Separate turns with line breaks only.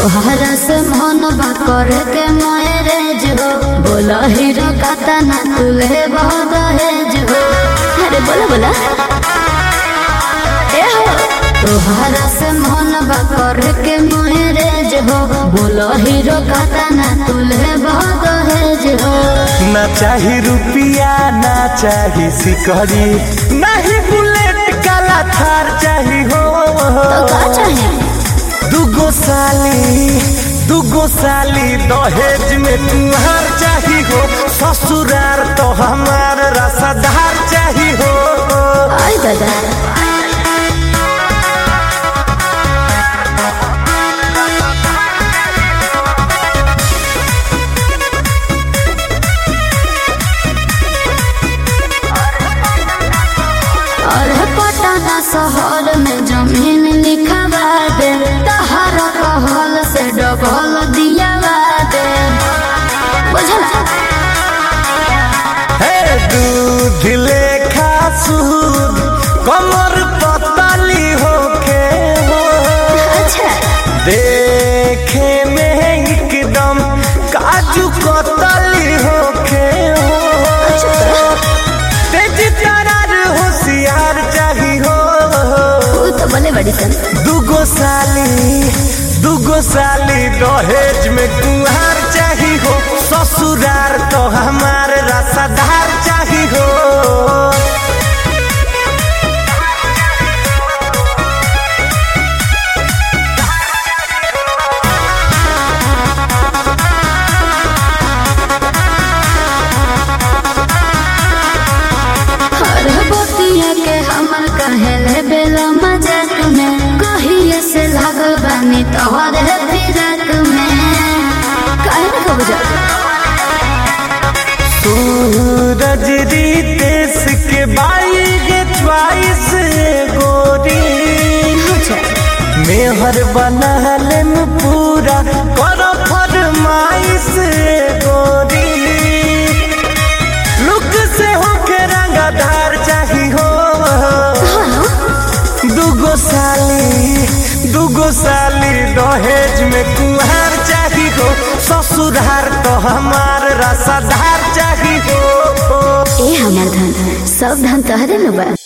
तोहरा से मन बा करे के मैरेज हो बोला हीरो काता ना तुले बहुत दहेज हो अरे बोला बोला ए हो तोहरा से मन बा करे के मैरेज हो बोला हीरो काता ना तुले बहुत दहेज हो
ना चाही रुपिया ना चाही सिकरी नहीं बुलेट काला थार चाही हो
तो का चाहिए
दुगो साली दुगो साली दहेज में तुम्हार चाही हो ससुरार तो हमार रसादार चाही हो
आई दादा और पटना शहर में जमीन लिखवा दे तहर कहल से डबल दियावा दे बुझला
हे दूध लेखा सूद कमर पतली होके हो
अच्छा
देखे में एकदम काजू कतली होके हो तेज तरार होशियार चाही हो
तू तो बने बड़ी सन
दुगो साली दुगो साली दहेज में कुहार चाही हो ससुरार तो हमार रसादार चाही हो
अरे बतिया के हमर कहे ले बेला मजाक में कहिए से लागल बानी तोहरे फिरक में काहे ना कब जा
सूरज रितेश के बाई गे च्वाइस गोरी मेहर बनहलन पूरा कर फरमाइश गोरी लुक से होके रंगधार चाही हो दुगो साली दुगो साली दहेज में कुहार चाही हो ससुरार तो हमार रसाधार चाही हो
ए हमर धन सब धन तहरे न बा